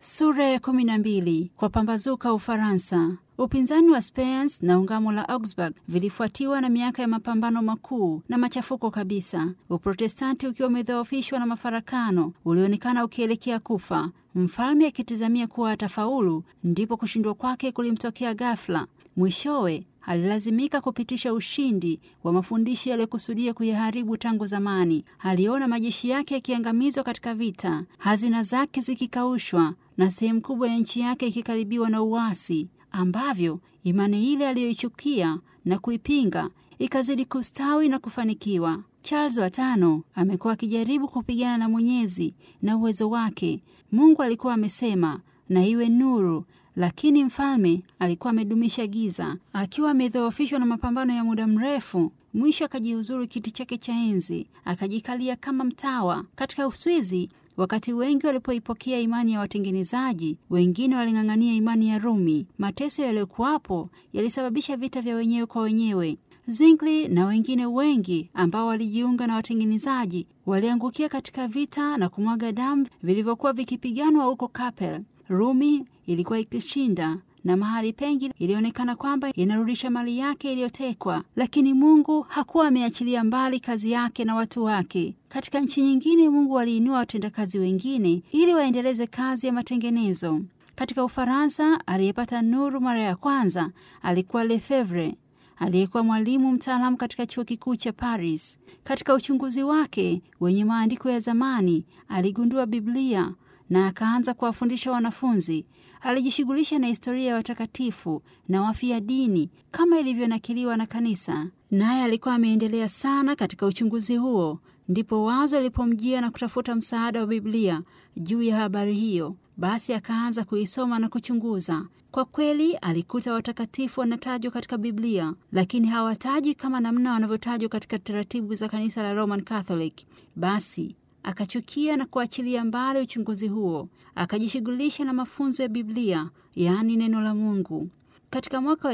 Sura ya kumi na mbili. Kwa pambazuka Ufaransa. Upinzani wa Speens na ungamo la Augsburg vilifuatiwa na miaka ya mapambano makuu na machafuko kabisa. Uprotestanti ukiwa umedhoofishwa na mafarakano ulionekana ukielekea kufa. Mfalme akitizamia kuwa atafaulu, ndipo kushindwa kwake kulimtokea ghafla. Mwishowe alilazimika kupitisha ushindi wa mafundisho yaliyokusudia kuyaharibu tangu zamani. Aliona majeshi yake yakiangamizwa katika vita, hazina zake zikikaushwa na sehemu kubwa ya nchi yake ikikaribiwa na uasi, ambavyo imani ile aliyoichukia na kuipinga ikazidi kustawi na kufanikiwa. Charles wa tano amekuwa akijaribu kupigana na Mwenyezi na uwezo wake. Mungu alikuwa amesema na iwe nuru lakini mfalme alikuwa amedumisha giza, akiwa amedhoofishwa na mapambano ya muda mrefu. Mwisho akajiuzuru kiti chake cha enzi, akajikalia kama mtawa katika Uswizi. Wakati wengi walipoipokea imani ya watengenezaji, wengine waling'ang'ania imani ya Rumi. Mateso yaliyokuwapo yalisababisha vita vya wenyewe kwa wenyewe. Zwingli na wengine wengi ambao walijiunga na watengenezaji waliangukia katika vita na kumwaga damu vilivyokuwa vikipiganwa huko Kapel. Rumi ilikuwa ikishinda na mahali pengi ilionekana kwamba inarudisha mali yake iliyotekwa, lakini Mungu hakuwa ameachilia mbali kazi yake na watu wake. Katika nchi nyingine, Mungu aliinua watendakazi wengine ili waendeleze kazi ya matengenezo. Katika Ufaransa, aliyepata nuru mara ya kwanza alikuwa Lefevre aliyekuwa mwalimu mtaalamu katika chuo kikuu cha Paris. Katika uchunguzi wake wenye maandiko ya zamani, aligundua Biblia na akaanza kuwafundisha wanafunzi. Alijishughulisha na historia ya watakatifu na wafia dini kama ilivyonakiliwa na kanisa, naye alikuwa ameendelea sana katika uchunguzi huo. Ndipo wazo lilipomjia na kutafuta msaada wa Biblia juu ya habari hiyo. Basi akaanza kuisoma na kuchunguza. Kwa kweli alikuta watakatifu wanatajwa katika Biblia, lakini hawatajwi kama namna wanavyotajwa katika taratibu za kanisa la Roman Catholic. Basi akachukia na kuachilia mbali uchunguzi huo, akajishughulisha na mafunzo ya Biblia, yaani neno la Mungu. Katika mwaka wa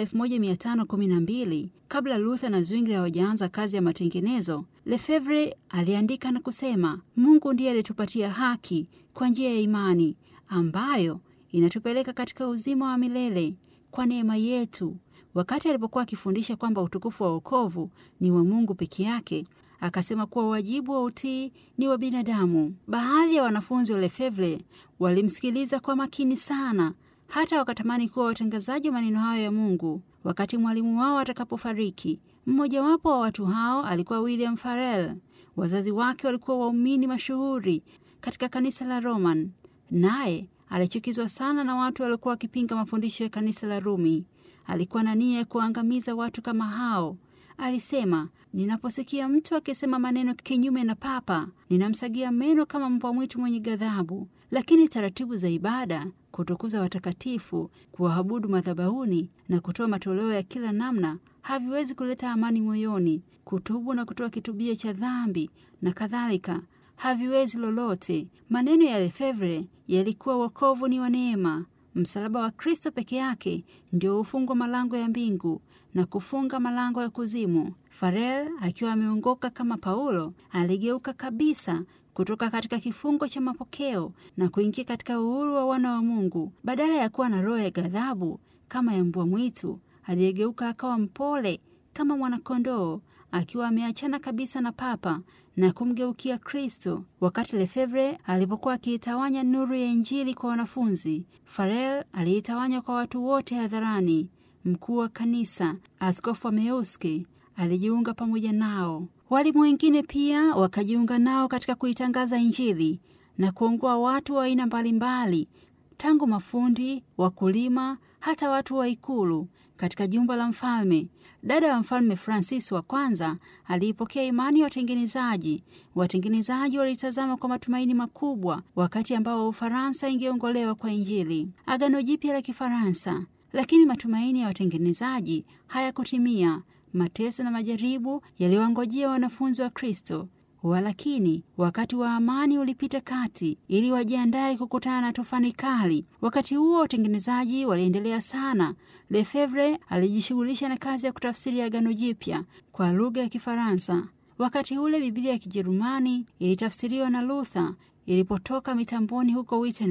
1512 kabla Luther na Zwingli hawajaanza kazi ya matengenezo, Lefevre aliandika na kusema, Mungu ndiye alitupatia haki kwa njia ya imani ambayo inatupeleka katika uzima wa milele kwa neema yetu. Wakati alipokuwa akifundisha kwamba utukufu wa wokovu ni wa Mungu peke yake, akasema kuwa wajibu wa utii ni wa binadamu. Baadhi ya wanafunzi wa Lefevre walimsikiliza kwa makini sana, hata wakatamani kuwa watangazaji wa maneno hayo ya Mungu wakati mwalimu wao atakapofariki. Mmojawapo wa watu hao alikuwa William Farel. Wazazi wake walikuwa waumini mashuhuri katika kanisa la Roman, naye alichukizwa sana na watu waliokuwa wakipinga mafundisho ya kanisa la Rumi. Alikuwa na nia ya kuangamiza watu kama hao. Alisema, ninaposikia mtu akisema maneno kinyume na Papa, ninamsagia meno kama mbwa mwitu mwenye ghadhabu. Lakini taratibu za ibada, kutukuza watakatifu, kuwaabudu madhabahuni na kutoa matoleo ya kila namna haviwezi kuleta amani moyoni. Kutubu na kutoa kitubio cha dhambi na kadhalika haviwezi lolote. Maneno ya Lefevre yalikuwa wokovu ni wa neema. Msalaba wa Kristo peke yake ndio hufungwa malango ya mbingu na kufunga malango ya kuzimu. Farel akiwa ameongoka kama Paulo, aligeuka kabisa kutoka katika kifungo cha mapokeo na kuingia katika uhuru wa wana wa Mungu. Badala ya kuwa na roho ya ghadhabu kama ya mbwa mwitu, aliyegeuka akawa mpole kama mwanakondoo, akiwa ameachana kabisa na Papa na kumgeukia Kristo. Wakati Lefevre alipokuwa akiitawanya nuru ya Injili kwa wanafunzi, Farel aliitawanya kwa watu wote hadharani. Mkuu wa kanisa Askofu wa Meuski alijiunga pamoja nao. Walimu wengine pia wakajiunga nao katika kuitangaza Injili na kuongoa watu wa aina mbalimbali, tangu mafundi, wakulima, hata watu wa ikulu katika jumba la mfalme. Dada wa mfalme Francis wa kwanza aliipokea imani ya watengenezaji. Watengenezaji walitazama kwa matumaini makubwa wakati ambao Ufaransa ingeongolewa kwa Injili, Agano Jipya la Kifaransa. Lakini matumaini ya watengenezaji hayakutimia. Mateso na majaribu yaliwangojea wanafunzi wa Kristo. Walakini wakati wa amani ulipita kati, ili wajiandae kukutana na tufani kali. Wakati huo watengenezaji waliendelea sana. Lefevre alijishughulisha na kazi ya kutafsiri Agano Jipya kwa lugha ya Kifaransa. Wakati ule Biblia ya Kijerumani ilitafsiriwa na Luther ilipotoka mitamboni huko Wittenberg.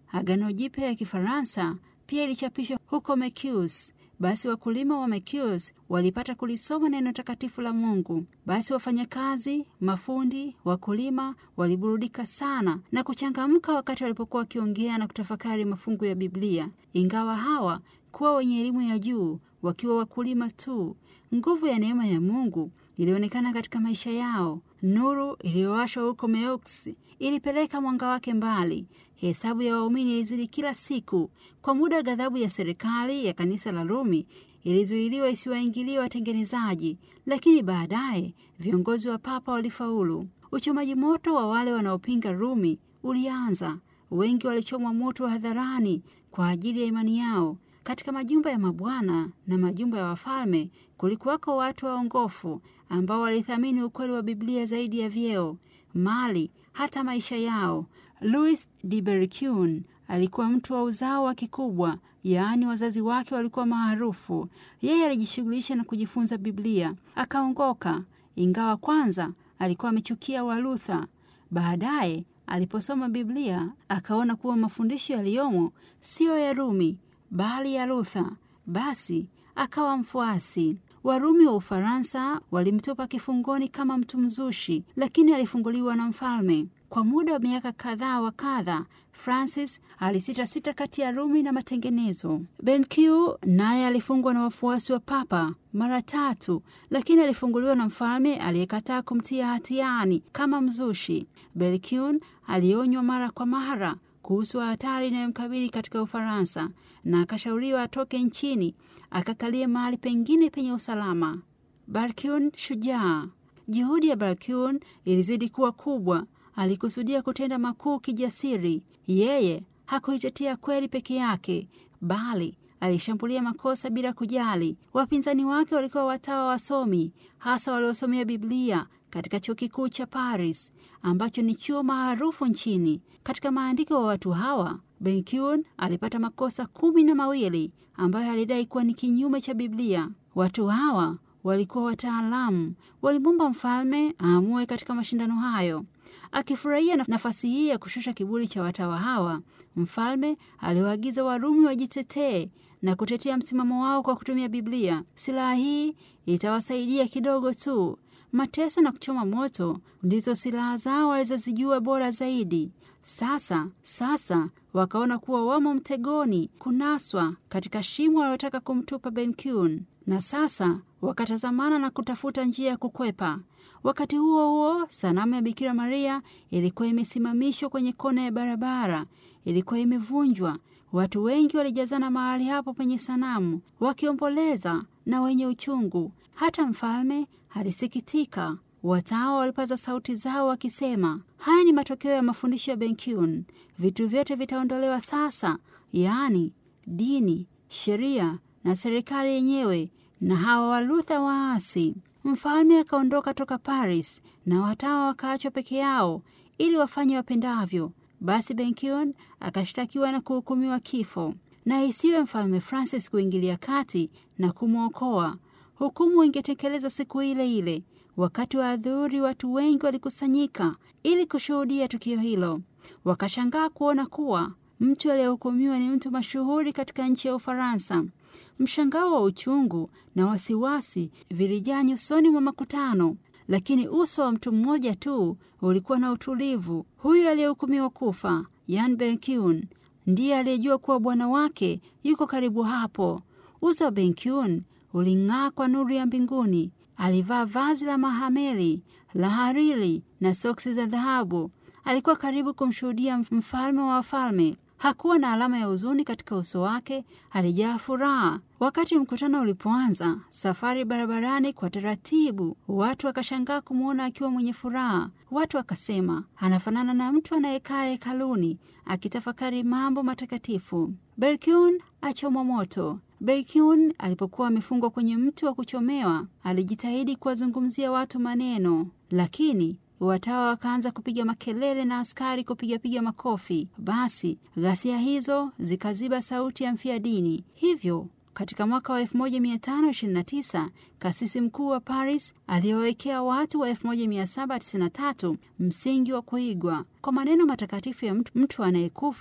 Agano Jipya ya Kifaransa pia ilichapishwa huko Mekius. Basi wakulima wa Mekius walipata kulisoma neno takatifu la Mungu. Basi wafanyakazi, mafundi, wakulima waliburudika sana na kuchangamka wakati walipokuwa wakiongea na kutafakari mafungu ya Biblia. Ingawa hawa kuwa wenye elimu ya juu, wakiwa wakulima tu, nguvu ya neema ya Mungu ilionekana katika maisha yao. Nuru iliyowashwa huko Meux ilipeleka mwanga wake mbali. Hesabu ya waumini ilizidi kila siku. Kwa muda, ghadhabu ya serikali ya kanisa la Rumi ilizuiliwa isiwaingilie watengenezaji, lakini baadaye viongozi wa papa walifaulu. Uchomaji moto wa wale wanaopinga Rumi ulianza. Wengi walichomwa moto wa hadharani kwa ajili ya imani yao. Katika majumba ya mabwana na majumba ya wafalme kulikuwako watu waongofu ambao walithamini ukweli wa Biblia zaidi ya vyeo, mali, hata maisha yao. Louis de Berquin alikuwa mtu wa uzao wa kikubwa, yaani wazazi wake walikuwa maarufu. Yeye alijishughulisha na kujifunza Biblia, akaongoka, ingawa kwanza alikuwa amechukia Walutha. Baadaye aliposoma Biblia akaona kuwa mafundisho yaliyomo siyo ya Rumi bali ya Luther. Basi akawa mfuasi. Warumi wa Ufaransa walimtupa kifungoni kama mtu mzushi, lakini alifunguliwa na mfalme. Kwa muda wa miaka kadhaa wa kadha, Francis alisitasita kati ya Rumi na matengenezo. Benkiu naye alifungwa na wafuasi wa papa mara tatu, lakini alifunguliwa na mfalme aliyekataa kumtia hatiani kama mzushi. Benkiu alionywa mara kwa mara kuhusu hatari inayomkabili katika Ufaransa na akashauriwa atoke nchini akakalie mahali pengine penye usalama. Berquin shujaa. Juhudi ya Berquin ilizidi kuwa kubwa. Alikusudia kutenda makuu kijasiri. Yeye hakuitetea kweli peke yake, bali alishambulia makosa bila kujali. Wapinzani wake walikuwa watawa wasomi, hasa waliosomea Biblia katika chuo kikuu cha Paris ambacho ni chuo maarufu nchini. Katika maandiko wa watu hawa, Benkiun alipata makosa kumi na mawili ambayo alidai kuwa ni kinyume cha Biblia. Watu hawa walikuwa wataalamu, walimwomba mfalme aamue katika mashindano hayo. Akifurahia nafasi hii ya kushusha kiburi cha watawa hawa, mfalme aliwaagiza Warumi wajitetee na kutetea msimamo wao kwa kutumia Biblia. Silaha hii itawasaidia kidogo tu. Mateso na kuchoma moto ndizo silaha zao walizozijua bora zaidi. Sasa sasa wakaona kuwa wamo mtegoni, kunaswa katika shimo waliotaka kumtupa Benkiun, na sasa wakatazamana na kutafuta njia ya kukwepa. Wakati huo huo, sanamu ya Bikira Maria ilikuwa imesimamishwa kwenye kona ya barabara, ilikuwa imevunjwa. Watu wengi walijazana mahali hapo penye sanamu, wakiomboleza na wenye uchungu. Hata mfalme alisikitika. Watawa walipaza sauti zao wakisema, haya ni matokeo ya mafundisho ya Benkiun. Vitu vyote vitaondolewa sasa, yaani dini, sheria na serikali yenyewe na hawa Walutha waasi. Mfalme akaondoka toka Paris na watawa wakaachwa peke yao ili wafanye wapendavyo. Basi Benkion akashtakiwa na kuhukumiwa kifo, na isiwe mfalme Francis kuingilia kati na kumwokoa. Hukumu ingetekelezwa siku ile ile. Wakati wa adhuhuri, watu wengi walikusanyika ili kushuhudia tukio hilo. Wakashangaa kuona kuwa mtu aliyehukumiwa ni mtu mashuhuri katika nchi ya Ufaransa. Mshangao wa uchungu na wasiwasi vilijaa nyusoni mwa makutano, lakini uso wa mtu mmoja tu ulikuwa na utulivu. Huyu aliyehukumiwa kufa, Jan Benkiun, ndiye aliyejua kuwa bwana wake yuko karibu hapo. Uso wa Benkiun uling'aa kwa nuru ya mbinguni. Alivaa vazi la mahameli la hariri na soksi za dhahabu. Alikuwa karibu kumshuhudia mfalme wa wafalme. Hakuwa na alama ya huzuni katika uso wake, alijaa furaha. Wakati mkutano ulipoanza, safari barabarani kwa taratibu, watu wakashangaa kumwona akiwa mwenye furaha. Watu wakasema anafanana na mtu anayekaa hekaluni akitafakari mambo matakatifu. Berkiun achomwa moto. Berkiun alipokuwa amefungwa kwenye mti wa kuchomewa, alijitahidi kuwazungumzia watu maneno, lakini watawa wakaanza kupiga makelele na askari kupigapiga makofi. Basi ghasia hizo zikaziba sauti ya mfia dini. Hivyo katika mwaka wa 1529 kasisi mkuu wa Paris aliyowekea watu wa 1793 msingi wa kuigwa. Kwa maneno matakatifu ya mtu, mtu anayekufa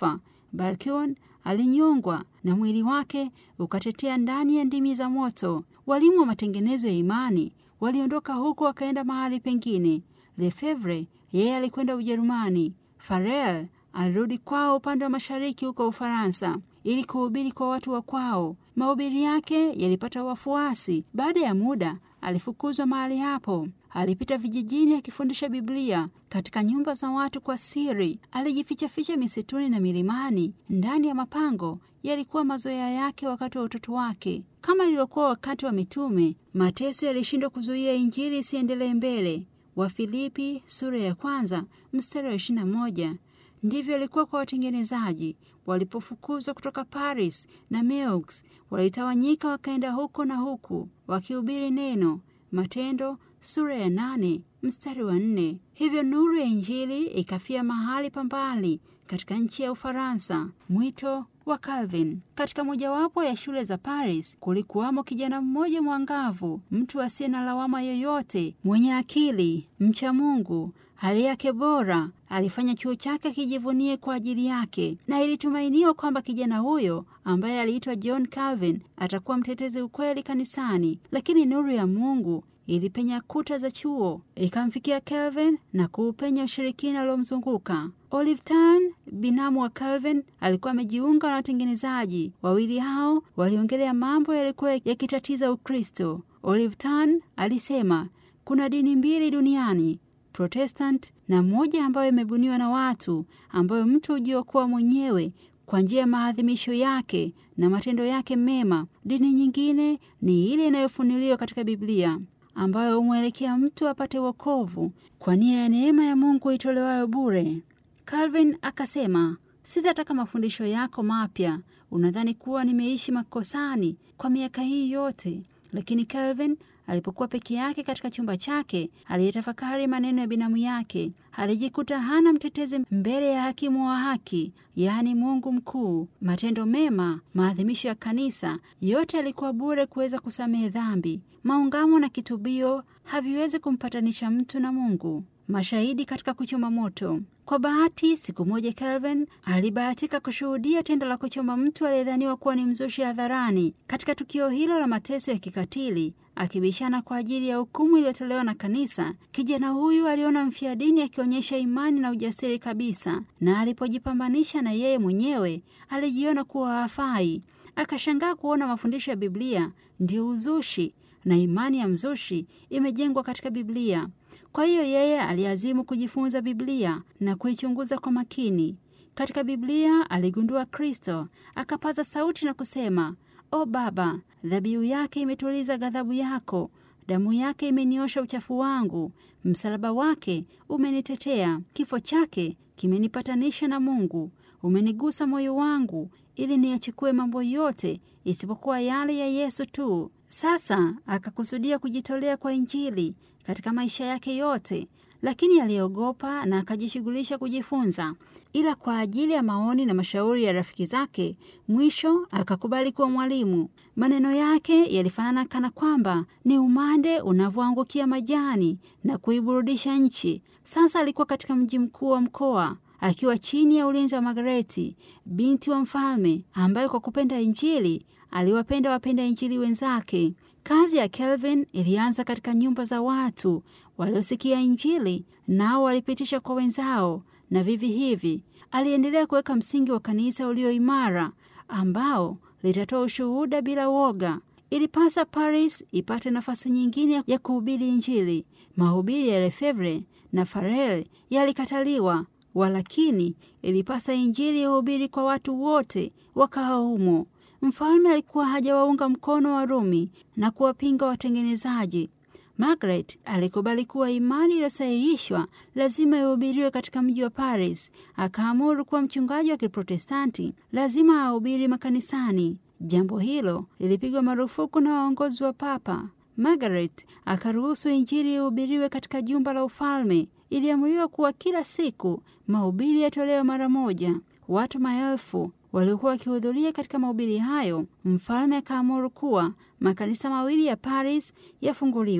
Balkion alinyongwa na mwili wake ukatetea ndani ya ndimi za moto. Walimu wa matengenezo ya imani waliondoka huko wakaenda mahali pengine. Lefevre yeye alikwenda Ujerumani. Farel alirudi kwao upande wa mashariki huko Ufaransa ili kuhubiri kwa watu wa kwao. Mahubiri yake yalipata wafuasi. Baada ya muda alifukuzwa mahali hapo. Alipita vijijini akifundisha Biblia katika nyumba za watu kwa siri. Alijifichaficha misituni na milimani, ndani ya mapango. Yalikuwa mazoea yake wakati wa utoto wake. Kama ilivyokuwa wakati wa mitume, mateso yalishindwa kuzuia Injili isiendelee mbele. Wafilipi sura ya kwanza mstari wa ishirini na moja. Ndivyo ilikuwa kwa watengenezaji. Walipofukuzwa kutoka Paris na Meux, walitawanyika wakaenda huko na huku wakihubiri neno. Matendo sura ya nane mstari wa nne. Hivyo nuru ya Injili ikafia mahali pa mbali katika nchi ya Ufaransa. Mwito wa Calvin. Katika mojawapo ya shule za Paris kulikuwamo kijana mmoja mwangavu, mtu asiye na lawama yoyote, mwenye akili, mcha Mungu, hali yake bora. Alifanya chuo chake akijivunie kwa ajili yake, na ilitumainiwa kwamba kijana huyo ambaye aliitwa John Calvin atakuwa mtetezi ukweli kanisani. Lakini nuru ya Mungu ilipenya kuta za chuo ikamfikia Calvin na kuupenya ushirikina uliomzunguka. Olive Tan, binamu wa Calvin, alikuwa amejiunga na watengenezaji. Wawili hao waliongelea mambo yalikuwa yakitatiza Ukristo. Olive Tan alisema kuna dini mbili duniani, Protestant na moja ambayo imebuniwa na watu, ambayo mtu hujiokoa mwenyewe kwa njia ya maadhimisho yake na matendo yake mema. Dini nyingine ni ile inayofunuliwa katika Biblia ambayo humwelekea mtu apate wokovu kwa nia ya neema ya Mungu itolewayo bure. Calvin akasema, sitataka mafundisho yako mapya. Unadhani kuwa nimeishi makosani kwa miaka hii yote? Lakini Calvin alipokuwa peke yake katika chumba chake, aliyetafakari maneno ya binamu yake, alijikuta hana mtetezi mbele ya hakimu wa haki, yaani Mungu mkuu. Matendo mema, maadhimisho ya kanisa, yote yalikuwa bure kuweza kusamehe dhambi. Maungamo na kitubio haviwezi kumpatanisha mtu na Mungu. Mashahidi katika kuchoma moto. Kwa bahati, siku moja Calvin alibahatika kushuhudia tendo la kuchoma mtu aliyedhaniwa kuwa ni mzushi hadharani. Katika tukio hilo la mateso ya kikatili, akibishana kwa ajili ya hukumu iliyotolewa na kanisa, kijana huyu aliona mfia dini akionyesha imani na ujasiri kabisa, na alipojipambanisha na yeye mwenyewe alijiona kuwa hafai. Akashangaa kuona mafundisho ya Biblia ndio uzushi na imani ya mzushi imejengwa katika Biblia. Kwa hiyo yeye aliazimu kujifunza Biblia na kuichunguza kwa makini. Katika Biblia aligundua Kristo, akapaza sauti na kusema, O Baba, dhabihu yake imetuliza ghadhabu yako, damu yake imeniosha uchafu wangu, msalaba wake umenitetea, kifo chake kimenipatanisha na Mungu, umenigusa moyo wangu ili niyachukue mambo yote isipokuwa yale ya Yesu tu. Sasa akakusudia kujitolea kwa Injili katika maisha yake yote, lakini aliogopa na akajishughulisha kujifunza, ila kwa ajili ya maoni na mashauri ya rafiki zake, mwisho akakubali kuwa mwalimu. Maneno yake yalifanana kana kwamba ni umande unavyoangukia majani na kuiburudisha nchi. Sasa alikuwa katika mji mkuu wa mkoa akiwa chini ya ulinzi wa Margareti, binti wa mfalme, ambaye kwa kupenda Injili aliwapenda wapenda Injili wenzake. Kazi ya Calvin ilianza katika nyumba za watu waliosikia Injili, nao walipitisha kwa wenzao, na vivi hivi aliendelea kuweka msingi wa kanisa ulio imara, ambao litatoa ushuhuda bila woga. Ilipasa Paris ipate nafasi nyingine ya kuhubiri Injili. Mahubiri ya Lefevre na Farel yalikataliwa, walakini ilipasa Injili ihubiri kwa watu wote wakawa humo. Mfalme alikuwa hajawaunga mkono Warumi na kuwapinga watengenezaji. Margaret alikubali kuwa imani iliyosahihishwa lazima ihubiriwe katika mji wa Paris. Akaamuru kuwa mchungaji wa Kiprotestanti lazima ahubiri makanisani. Jambo hilo lilipigwa marufuku na waongozi wa Papa. Margaret akaruhusu Injili ihubiriwe katika jumba la ufalme. Iliamriwa kuwa kila siku mahubiri yatolewe mara moja. Watu maelfu waliokuwa wakihudhuria katika mahubiri hayo. Mfalme akaamuru kuwa makanisa mawili ya Paris yafunguliwe.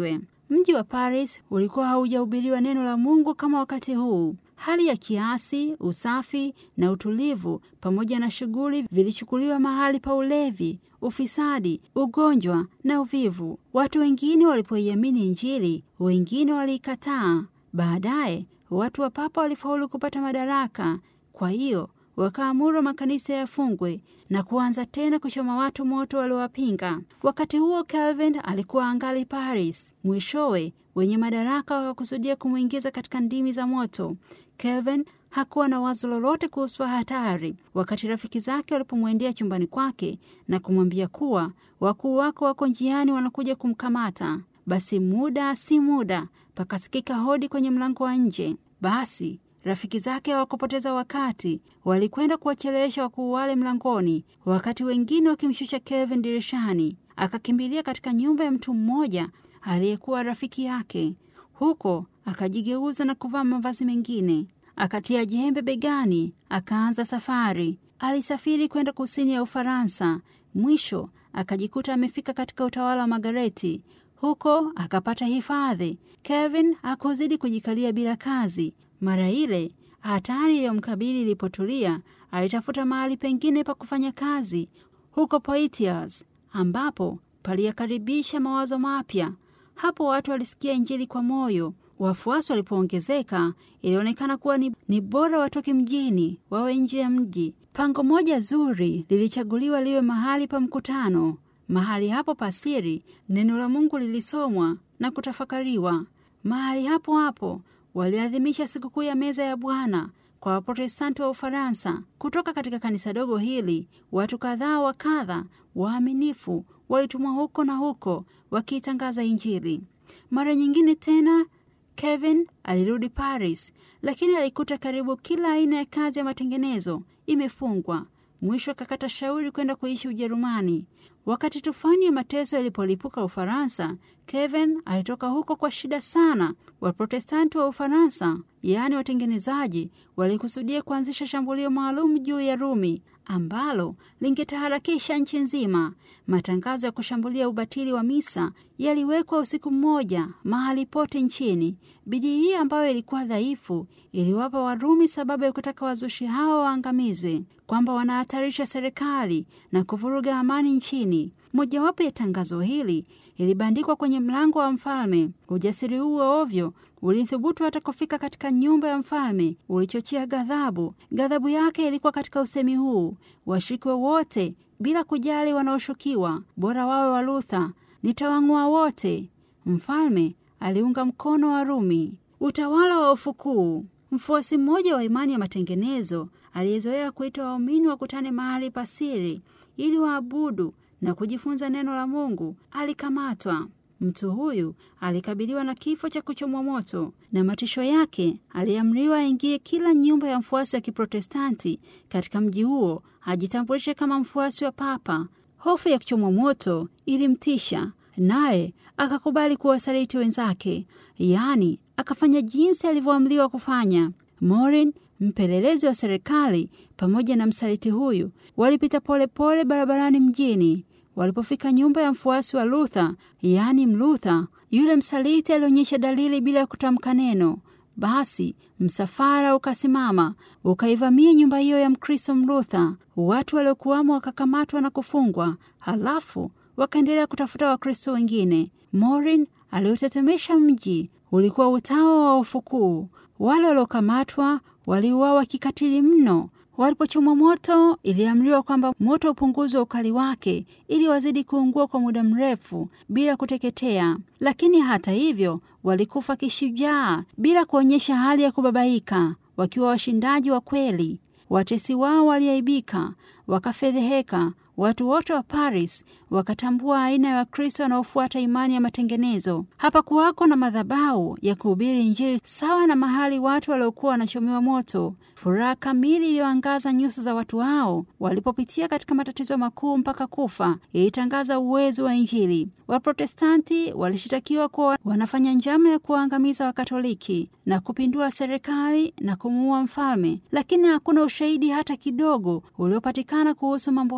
Mji wa Paris ulikuwa haujahubiriwa neno la Mungu kama wakati huu. Hali ya kiasi, usafi na utulivu pamoja na shughuli vilichukuliwa mahali pa ulevi, ufisadi, ugonjwa na uvivu. Watu wengine walipoiamini Injili, wengine waliikataa. Baadaye watu wa papa walifaulu kupata madaraka, kwa hiyo wakaamuru makanisa yafungwe na kuanza tena kuchoma watu moto waliowapinga. Wakati huo Calvin alikuwa angali Paris. Mwishowe wenye madaraka wakakusudia kumwingiza katika ndimi za moto. Calvin hakuwa na wazo lolote kuhusu hatari. Wakati rafiki zake walipomwendea chumbani kwake na kumwambia kuwa wakuu wako wako njiani wanakuja kumkamata, basi muda si muda pakasikika hodi kwenye mlango wa nje. Basi rafiki zake hawakupoteza wakati, walikwenda kuwachelewesha wakuu wale mlangoni, wakati wengine wakimshusha Kelvin dirishani. Akakimbilia katika nyumba ya mtu mmoja aliyekuwa rafiki yake. Huko akajigeuza na kuvaa mavazi mengine, akatia jembe begani, akaanza safari. Alisafiri kwenda kusini ya Ufaransa. Mwisho akajikuta amefika katika utawala wa Magareti. Huko akapata hifadhi. Kevin hakuzidi kujikalia bila kazi. Mara ile hatari iliyomkabili ilipotulia, alitafuta mahali pengine pa kufanya kazi huko Poitiers, ambapo paliyakaribisha mawazo mapya. Hapo watu walisikia Injili kwa moyo. Wafuasi walipoongezeka, ilionekana kuwa ni, ni bora watoke mjini wawe nje ya mji. Pango moja zuri lilichaguliwa liwe mahali pa mkutano. Mahali hapo pasiri, neno la Mungu lilisomwa na kutafakariwa. Mahali hapo hapo waliadhimisha sikukuu ya meza ya Bwana kwa Waprotestanti wa Ufaransa. Kutoka katika kanisa dogo hili, watu kadhaa wa kadha waaminifu walitumwa huko na huko wakiitangaza Injili. Mara nyingine tena Kevin alirudi Paris, lakini alikuta karibu kila aina ya kazi ya matengenezo imefungwa. Mwisho akakata shauri kwenda kuishi Ujerumani. Wakati tufani ya mateso ilipolipuka Ufaransa, Kevin alitoka huko kwa shida sana. Waprotestanti wa Ufaransa, yaani watengenezaji, walikusudia kuanzisha shambulio maalum juu ya Rumi ambalo lingetaharakisha nchi nzima. Matangazo ya kushambulia ubatili wa misa yaliwekwa usiku mmoja mahali pote nchini. Bidii hii ambayo ilikuwa dhaifu iliwapa Warumi sababu ya kutaka wazushi hawa waangamizwe, kwamba wanahatarisha serikali na kuvuruga amani nchini. Mojawapo ya tangazo hili ilibandikwa kwenye mlango wa mfalme. Ujasiri huo ovyo ulithubutu hata kufika katika nyumba ya mfalme, ulichochea ghadhabu. Ghadhabu yake ilikuwa katika usemi huu: washikwe wote bila kujali wanaoshukiwa, bora wawe wa Luther, nitawang'oa wote. Mfalme aliunga mkono Warumi. Utawala wa ufukuu. Mfuasi mmoja wa imani ya matengenezo aliyezoea kuita waumini wakutane mahali pasiri ili waabudu na kujifunza neno la Mungu alikamatwa. Mtu huyu alikabiliwa na kifo cha kuchomwa moto, na matisho yake aliamriwa aingie kila nyumba ya mfuasi wa Kiprotestanti katika mji huo, ajitambulishe kama mfuasi wa Papa. Hofu ya kuchomwa moto ilimtisha, naye akakubali kuwasaliti wenzake, yaani akafanya jinsi alivyoamriwa kufanya. Morin mpelelezi wa serikali pamoja na msaliti huyu walipita polepole pole barabarani mjini. Walipofika nyumba ya mfuasi wa Luther, yaani Mluther, yule msaliti alionyesha dalili bila ya kutamka neno. Basi msafara ukasimama ukaivamia nyumba hiyo ya Mkristo Mluther. Watu waliokuwamo wakakamatwa na kufungwa, halafu wakaendelea kutafuta Wakristo wengine. Morin aliotetemesha mji ulikuwa utawa wa ufukuu. Wale waliokamatwa waliuawa kikatili mno. Walipochomwa moto, iliamriwa kwamba moto upunguzwe ukali wake ili wazidi kuungua kwa muda mrefu bila kuteketea. Lakini hata hivyo, walikufa kishujaa bila kuonyesha hali ya kubabaika, wakiwa washindaji wa kweli. Watesi wao waliaibika, wakafedheheka. Watu wote wa Paris wakatambua aina ya Wakristo wanaofuata imani ya matengenezo. Hapakuwako na madhabahu ya kuhubiri Injili sawa na mahali watu waliokuwa wanachomewa moto. Furaha kamili iliyoangaza nyuso za watu hao walipopitia katika matatizo makuu mpaka kufa ilitangaza uwezo wa Injili. Waprotestanti walishitakiwa kuwa wanafanya njama ya kuwaangamiza Wakatoliki na kupindua serikali na kumuua mfalme, lakini hakuna ushahidi hata kidogo uliopatikana kuhusu mambo hayo.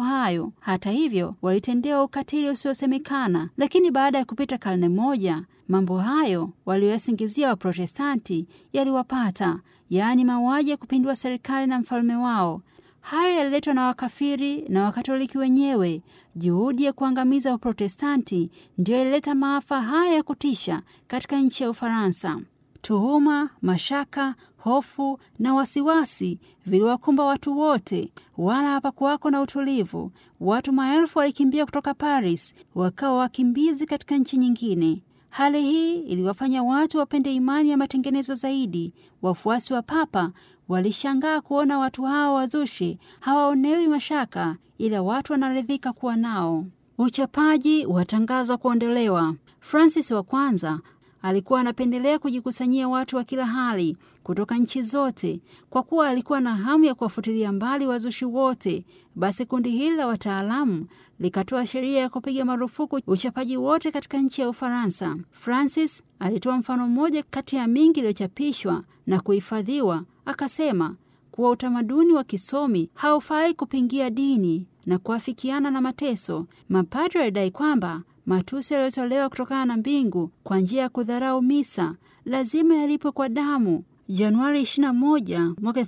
hayo. Hata hivyo, walitendewa ukatili usiosemekana. Lakini baada ya kupita karne moja, mambo hayo walioyasingizia Waprotestanti yaliwapata, yaani mauaji ya kupindua serikali na mfalme wao. Hayo yaliletwa na wakafiri na Wakatoliki wenyewe. Juhudi ya kuangamiza Uprotestanti ndiyo ilileta maafa haya ya kutisha katika nchi ya Ufaransa. Tuhuma, mashaka, hofu na wasiwasi viliwakumba watu wote, wala hapakuwako na utulivu. Watu maelfu walikimbia kutoka Paris, wakawa wakimbizi katika nchi nyingine. Hali hii iliwafanya watu wapende imani ya matengenezo zaidi. Wafuasi wa Papa walishangaa kuona watu hawa wazushi hawaonewi mashaka, ila watu wanaridhika kuwa nao. Uchapaji watangazwa kuondolewa. Francis wa kwanza alikuwa anapendelea kujikusanyia watu wa kila hali kutoka nchi zote. Kwa kuwa alikuwa na hamu ya kuwafutilia mbali wazushi wote, basi kundi hili la wataalamu likatoa sheria ya kupiga marufuku uchapaji wote katika nchi ya Ufaransa. Francis alitoa mfano mmoja kati ya mingi iliyochapishwa na kuhifadhiwa. Akasema kuwa utamaduni wa kisomi haufai kupingia dini na kuafikiana na mateso. Mapadri walidai kwamba matusi yaliyotolewa kutokana na mbingu kwa njia ya kudharau misa lazima yalipwe kwa damu. Januari 21 mwaka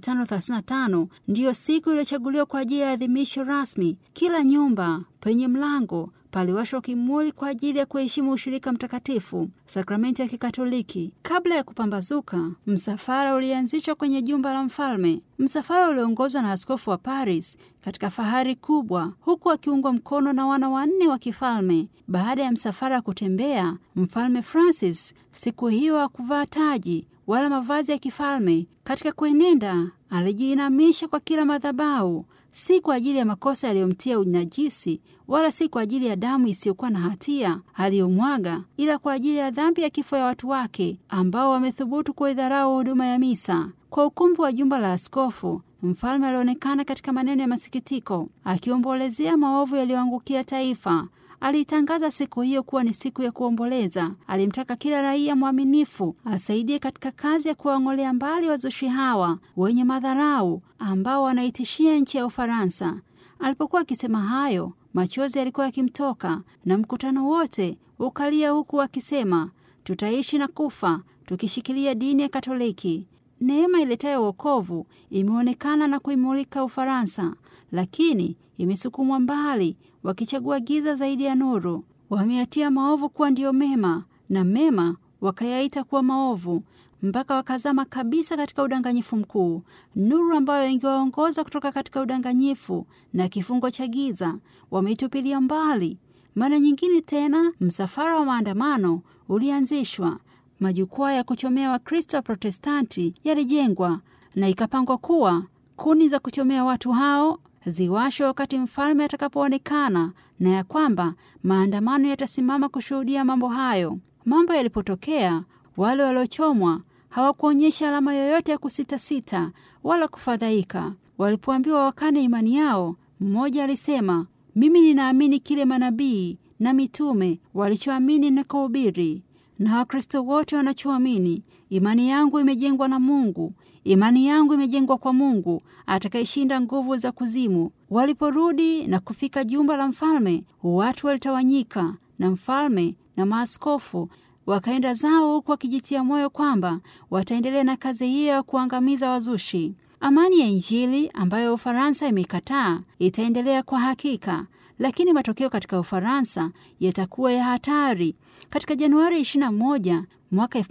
1535 ndiyo siku iliyochaguliwa kwa ajili ya adhimisho rasmi. Kila nyumba penye mlango paliwashwa kimuli kwa ajili ya kuheshimu ushirika mtakatifu, sakramenti ya Kikatoliki. Kabla ya kupambazuka, msafara ulianzishwa kwenye jumba la mfalme. Msafara ulioongozwa na askofu wa Paris katika fahari kubwa, huku akiungwa mkono na wana wanne wa kifalme. Baada ya msafara kutembea, mfalme Francis siku hiyo hakuvaa taji wala mavazi ya kifalme. Katika kuenenda, alijiinamisha kwa kila madhabahu, si kwa ajili ya makosa yaliyomtia unajisi, wala si kwa ajili ya damu isiyokuwa na hatia aliyomwaga, ila kwa ajili ya dhambi ya kifo ya watu wake ambao wamethubutu kuidharau huduma ya misa. Kwa ukumbi wa jumba la askofu, mfalme alionekana katika maneno ya masikitiko, akiombolezea maovu yaliyoangukia taifa. Aliitangaza siku hiyo kuwa ni siku ya kuomboleza. Alimtaka kila raia mwaminifu asaidie katika kazi ya kuwang'olea mbali wazushi hawa wenye madharau ambao wanaitishia nchi ya Ufaransa. Alipokuwa akisema hayo, machozi yalikuwa yakimtoka na mkutano wote ukalia, huku akisema, tutaishi na kufa tukishikilia dini ya Katoliki. Neema iletayo wokovu imeonekana na kuimulika Ufaransa, lakini imesukumwa mbali wakichagua giza zaidi ya nuru. Wameyatia maovu kuwa ndiyo mema na mema wakayaita kuwa maovu, mpaka wakazama kabisa katika udanganyifu mkuu. Nuru ambayo ingewaongoza kutoka katika udanganyifu na kifungo cha giza wameitupilia mbali. Mara nyingine tena, msafara wa maandamano ulianzishwa. Majukwaa ya kuchomea Wakristo wa Protestanti yalijengwa na ikapangwa kuwa kuni za kuchomea watu hao ziwashwe wakati mfalme atakapoonekana, na ya kwamba maandamano yatasimama kushuhudia mambo hayo. Mambo yalipotokea, wale waliochomwa hawakuonyesha alama yoyote ya kusitasita wala kufadhaika. Walipoambiwa wakane imani yao, mmoja alisema, mimi ninaamini kile manabii na mitume walichoamini na kuhubiri, na Wakristo wote wanachoamini. Imani yangu imejengwa na Mungu. Imani yangu imejengwa kwa Mungu atakayeshinda nguvu za kuzimu. Waliporudi na kufika jumba la mfalme, watu walitawanyika, na mfalme na maaskofu wakaenda zao, huku wakijitia moyo kwamba wataendelea na kazi hiyo ya kuangamiza wazushi. Amani ya Injili ambayo Ufaransa imekataa itaendelea kwa hakika, lakini matokeo katika Ufaransa yatakuwa ya hatari. Katika Januari 21 mwaka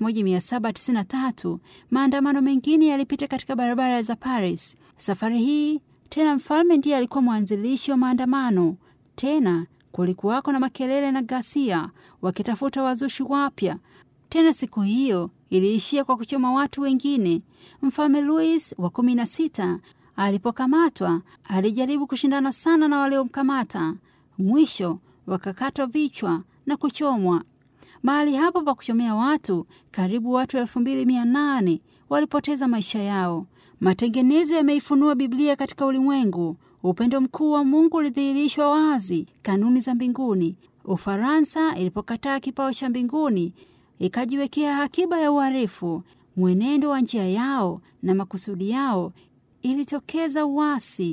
1793 maandamano mengine yalipita katika barabara za Paris. Safari hii tena mfalme ndiye alikuwa mwanzilishi wa maandamano. Tena kulikuwako na makelele na ghasia, wakitafuta wazushi wapya. Tena siku hiyo iliishia kwa kuchoma watu wengine. Mfalme Louis wa kumi na sita alipokamatwa alijaribu kushindana sana na waliomkamata. Mwisho wakakatwa vichwa na kuchomwa. Mahali hapo pa kuchomea watu, karibu watu elfu mbili mia nane walipoteza maisha yao. Matengenezo yameifunua Biblia katika ulimwengu. Upendo mkuu wa Mungu ulidhihirishwa wazi, kanuni za mbinguni. Ufaransa ilipokataa kipao cha mbinguni, ikajiwekea akiba ya uharifu. Mwenendo wa njia yao na makusudi yao ilitokeza uasi.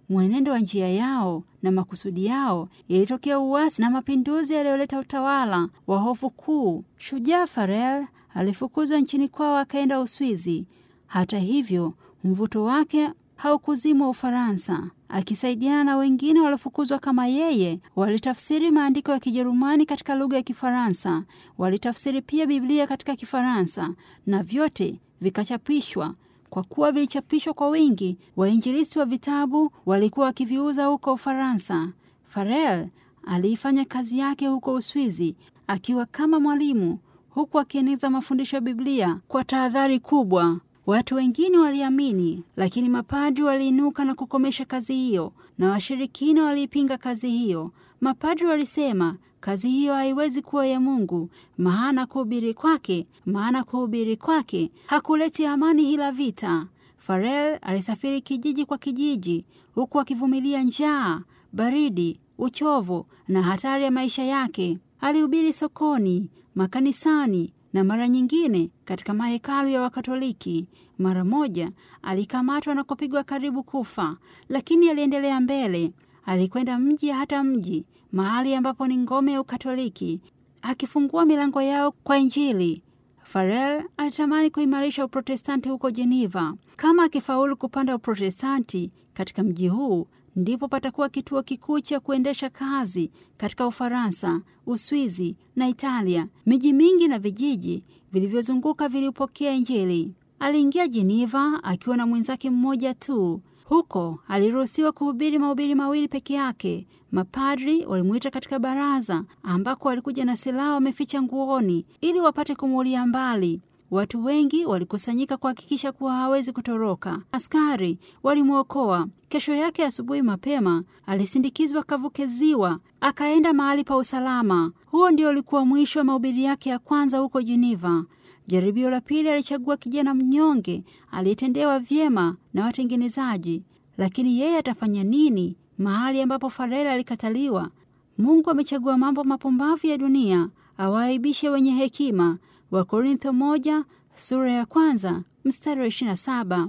mwenendo wa njia yao na makusudi yao, ilitokea uasi na mapinduzi yaliyoleta utawala wa hofu kuu. Shujaa Farel alifukuzwa nchini kwao akaenda Uswizi. Hata hivyo, mvuto wake haukuzimwa Ufaransa. Akisaidiana na wengine waliofukuzwa kama yeye, walitafsiri maandiko ya Kijerumani katika lugha ya Kifaransa. Walitafsiri pia Biblia katika Kifaransa na vyote vikachapishwa. Kwa kuwa vilichapishwa kwa wingi, wainjilisti wa vitabu walikuwa wakiviuza huko Ufaransa. Farel aliifanya kazi yake huko Uswizi akiwa kama mwalimu, huku akieneza mafundisho ya Biblia kwa tahadhari kubwa. Watu wengine waliamini, lakini mapadri waliinuka na kukomesha kazi hiyo, na washirikina waliipinga kazi hiyo. Mapadri walisema kazi hiyo haiwezi kuwa ya Mungu, maana kuhubiri kwake maana kuhubiri kwake hakuleti amani ila vita. Farel alisafiri kijiji kwa kijiji, huku akivumilia njaa, baridi, uchovu na hatari ya maisha yake. Alihubiri sokoni, makanisani na mara nyingine katika mahekalu ya Wakatoliki. Mara moja alikamatwa na kupigwa karibu kufa, lakini aliendelea mbele. Alikwenda mji hata mji, mahali ambapo ni ngome ya Ukatoliki, akifungua milango yao kwa Injili. Farel alitamani kuimarisha Uprotestanti huko Geneva. Kama akifaulu kupanda Uprotestanti katika mji huu, ndipo patakuwa kituo kikuu cha kuendesha kazi katika Ufaransa, Uswizi na Italia. Miji mingi na vijiji vilivyozunguka vilipokea Injili. Aliingia Geneva akiwa na mwenzake mmoja tu. Huko aliruhusiwa kuhubiri mahubiri mawili peke yake. Mapadri walimwita katika baraza ambako walikuja na silaha wameficha nguoni ili wapate kumuulia mbali. Watu wengi walikusanyika kuhakikisha kuwa hawezi kutoroka. Askari walimwokoa. Kesho yake asubuhi mapema alisindikizwa kavuke ziwa akaenda mahali pa usalama. Huo ndio ulikuwa mwisho wa mahubiri yake ya kwanza huko Geneva. Jaribio la pili alichagua kijana mnyonge aliyetendewa vyema na watengenezaji. Lakini yeye atafanya nini mahali ambapo Farel alikataliwa? Mungu amechagua mambo mapumbavu ya dunia awaaibishe wenye hekima. Wakorintho moja sura ya kwanza mstari wa ishirini na saba.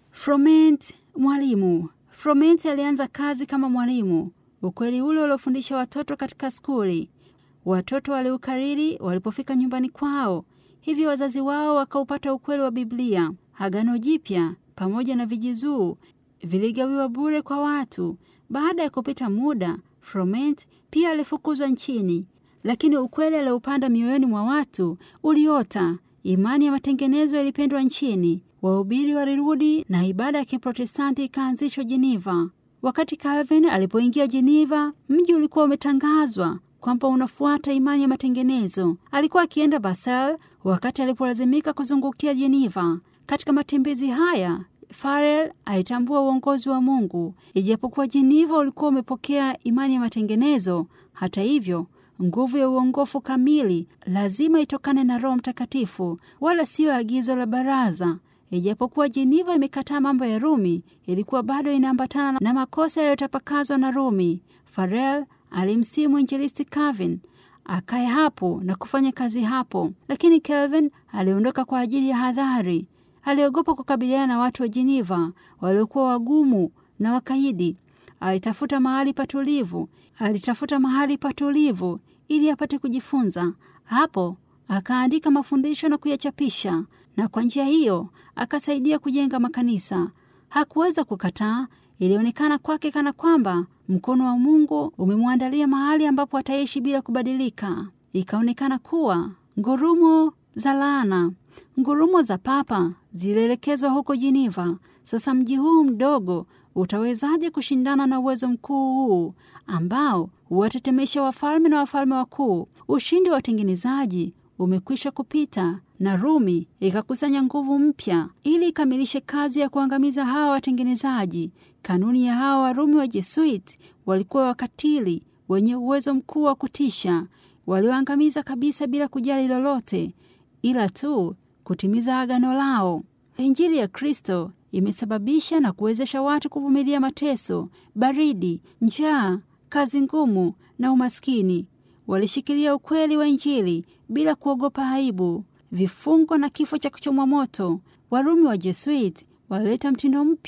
Froment mwalimu. Froment alianza kazi kama mwalimu. Ukweli ule uliofundisha watoto katika skuli, watoto waliukariri walipofika nyumbani kwao. Hivyo wazazi wao wakaupata ukweli wa Biblia. Agano Jipya pamoja na vijizuu viligawiwa bure kwa watu. Baada ya kupita muda, Froment pia alifukuzwa nchini, lakini ukweli alioupanda mioyoni mwa watu uliota. Imani ya matengenezo ilipendwa nchini. Wahubiri walirudi na ibada ya Kiprotestanti ikaanzishwa Geneva. Wakati Calvin alipoingia Geneva, mji ulikuwa umetangazwa kwamba unafuata imani ya matengenezo. Alikuwa akienda Basel wakati alipolazimika kuzungukia Geneva. Katika matembezi haya Farel alitambua uongozi wa Mungu. Ijapokuwa Geneva ulikuwa umepokea imani ya matengenezo, hata hivyo nguvu ya uongofu kamili lazima itokane na Roho Mtakatifu, wala siyo agizo la baraza. Ijapokuwa Geneva imekataa mambo ya Rumi, ilikuwa bado inaambatana na makosa yaliyotapakazwa na Rumi. Farel alimsihi mwinjilisti Calvin akae hapo na kufanya kazi hapo, lakini Calvin aliondoka kwa ajili ya hadhari. Aliogopa kukabiliana na watu wa Geneva waliokuwa wagumu na wakaidi. Alitafuta mahali patulivu, alitafuta mahali patulivu ili apate kujifunza. Hapo akaandika mafundisho na kuyachapisha, na kwa njia hiyo akasaidia kujenga makanisa. Hakuweza kukataa. Ilionekana kwake kana kwamba mkono wa Mungu umemwandalia mahali ambapo ataishi bila kubadilika. Ikaonekana kuwa ngurumo za laana, ngurumo za papa zilielekezwa huko Geneva. Sasa mji huu mdogo utawezaje kushindana na uwezo mkuu huu ambao huwatetemesha wafalme na wafalme wakuu? Ushindi wa watengenezaji umekwisha kupita na Rumi ikakusanya nguvu mpya ili ikamilishe kazi ya kuangamiza hawa watengenezaji. Kanuni ya hawa Warumi wa Jesuit walikuwa wakatili wenye uwezo mkuu wa kutisha, walioangamiza kabisa bila kujali lolote, ila tu kutimiza agano lao. Injili ya Kristo imesababisha na kuwezesha watu kuvumilia mateso, baridi, njaa, kazi ngumu na umaskini. Walishikilia ukweli wa Injili bila kuogopa aibu, vifungo na kifo cha kuchomwa moto. Warumi wa Jesuit walileta mtindo mpya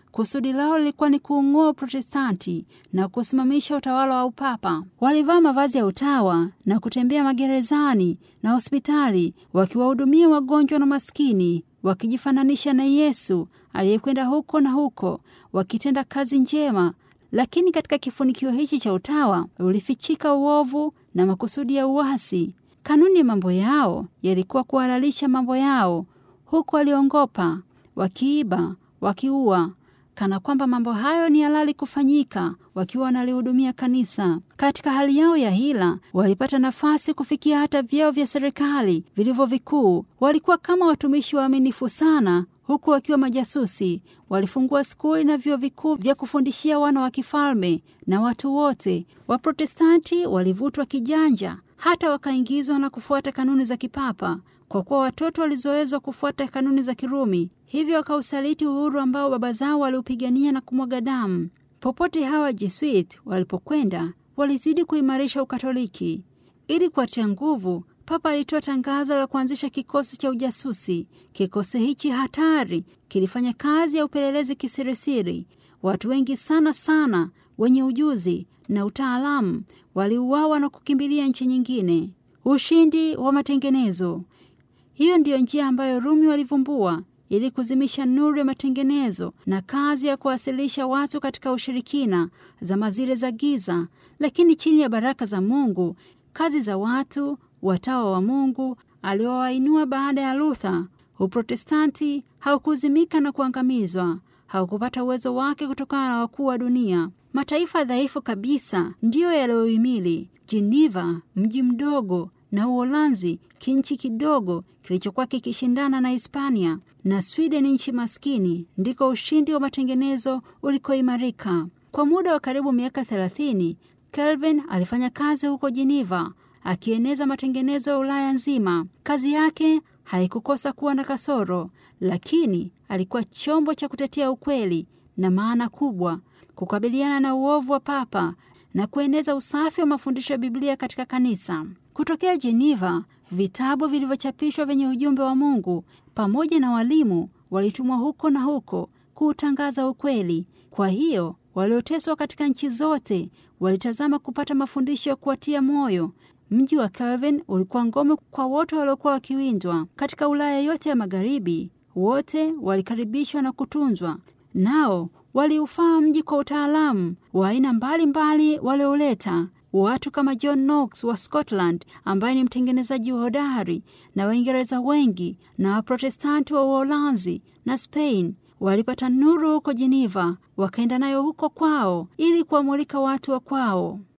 Kusudi lao lilikuwa ni kuung'oa Uprotestanti na kusimamisha utawala wa upapa. Walivaa mavazi ya utawa na kutembea magerezani na hospitali wakiwahudumia wagonjwa na maskini, wakijifananisha na Yesu aliyekwenda huko na huko, wakitenda kazi njema. Lakini katika kifunikio hichi cha utawa ulifichika uovu na makusudi ya uasi. Kanuni ya mambo yao yalikuwa kuhalalisha mambo yao, huku waliongopa, wakiiba, wakiua kana kwamba mambo hayo ni halali kufanyika wakiwa wanalihudumia kanisa. Katika hali yao ya hila, walipata nafasi kufikia hata vyeo vya serikali vilivyo vikuu. Walikuwa kama watumishi waaminifu sana, huku wakiwa majasusi. Walifungua skuli na vyuo vikuu vya kufundishia wana wa kifalme na watu wote. Waprotestanti walivutwa kijanja, hata wakaingizwa na kufuata kanuni za kipapa kwa kuwa watoto walizoezwa kufuata kanuni za Kirumi, hivyo wakausaliti uhuru ambao baba zao waliupigania na kumwaga damu. Popote hawa Jesuit walipokwenda, walizidi kuimarisha Ukatoliki. Ili kuwatia nguvu, Papa alitoa tangazo la kuanzisha kikosi cha ujasusi. Kikosi hichi hatari kilifanya kazi ya upelelezi kisirisiri. Watu wengi sana sana wenye ujuzi na utaalamu waliuawa na kukimbilia nchi nyingine. Ushindi wa matengenezo hiyo ndiyo njia ambayo Rumi walivumbua ili kuzimisha nuru ya matengenezo na kazi ya kuwasilisha watu katika ushirikina zama zile za giza. Lakini chini ya baraka za Mungu, kazi za watu watawa wa Mungu aliowainua baada ya Luther, Uprotestanti haukuzimika na kuangamizwa, haukupata uwezo wake kutokana na wakuu wa dunia. Mataifa dhaifu kabisa ndiyo yaliyohimili. Geneva, mji mdogo na Uholanzi, kinchi kidogo kilichokuwa kikishindana na Hispania na Sweden, nchi maskini, ndiko ushindi wa matengenezo ulikoimarika. Kwa muda wa karibu miaka thelathini, Calvin alifanya kazi huko Geneva akieneza matengenezo ya Ulaya nzima. Kazi yake haikukosa kuwa na kasoro, lakini alikuwa chombo cha kutetea ukweli na maana kubwa, kukabiliana na uovu wa papa na kueneza usafi wa mafundisho ya Biblia katika kanisa. Kutokea Geneva, vitabu vilivyochapishwa vyenye ujumbe wa Mungu pamoja na walimu walitumwa huko na huko kuutangaza ukweli. Kwa hiyo walioteswa katika nchi zote walitazama kupata mafundisho ya kuwatia moyo. Mji wa Calvin ulikuwa ngome kwa wote waliokuwa wakiwindwa katika Ulaya yote ya Magharibi. Wote walikaribishwa na kutunzwa, nao waliufaa mji kwa utaalamu wa aina mbalimbali walioleta watu kama John Knox wa Scotland ambaye ni mtengenezaji wa hodari na Waingereza wengi na Waprotestanti wa Uholanzi na Spain walipata nuru huko Geneva, wakaenda nayo huko kwao ili kuwamulika watu wa kwao.